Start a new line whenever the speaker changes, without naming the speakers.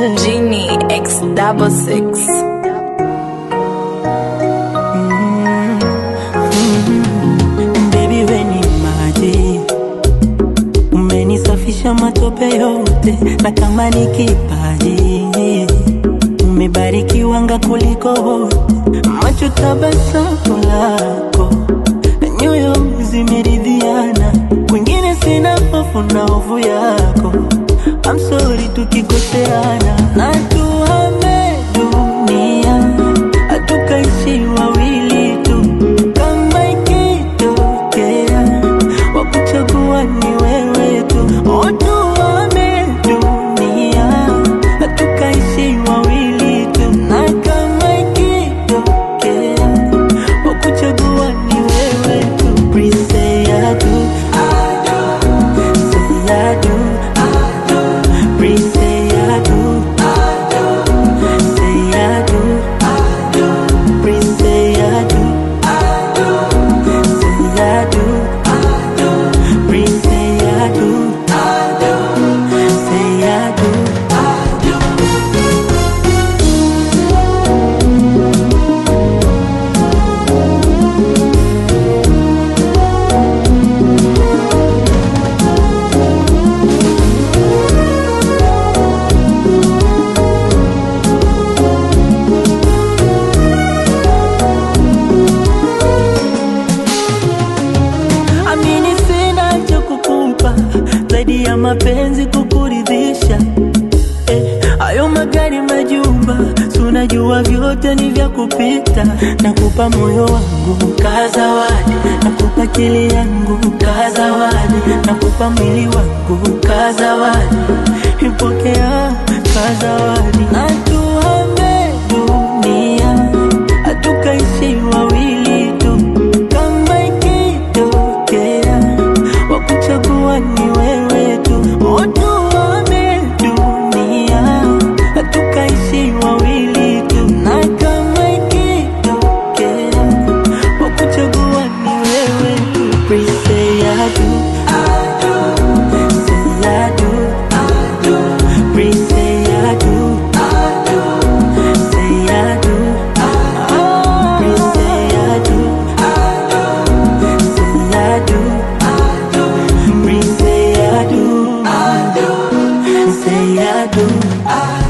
Genie X double six.
Baby we ni maji, umenisafisha matope yote, na kama ni kipaji umebarikiwanga kuliko wote, macho tabasamu lako na nyoyo zimeridhiana, kwingine sina hofu na hofu yako. I'm sorry tukikoseana, na tuhame dunia, hatukaishi wawili tu, kama ikitokea wakuchagua ni wewe tu, oh, tuhame dunia, hatukaishi wawili tu, na kama ikitokea wakuchagua ni wewe tu, please say I do, say I do. Please say I do. Say I do. Please say I do. Say I do. Please say I do. Say I do. Amini sina cha kukupa zaidi ya mapenzi kukuridhisha. Eh, hayo magari majumba, si unajua vyote ni vya kupita. Nakupa moyo wangu kaa zawadi, nakupa akili yangu kaa zawadi, nakupa mwili wangu kaa zawadi, ipokea kaa zawadi. Na tuhame dunia, hatukaishi wawili tu, kama ikitokea wakuchagua ni wewe tu, oh, tuhame dunia, hatukaishi wawili tu, na kama ikitokea wakuchagua ni wewe tu, please say I do, say I do, please say I do, say I do, please say I do. Say I do. Please say I do. Say I do.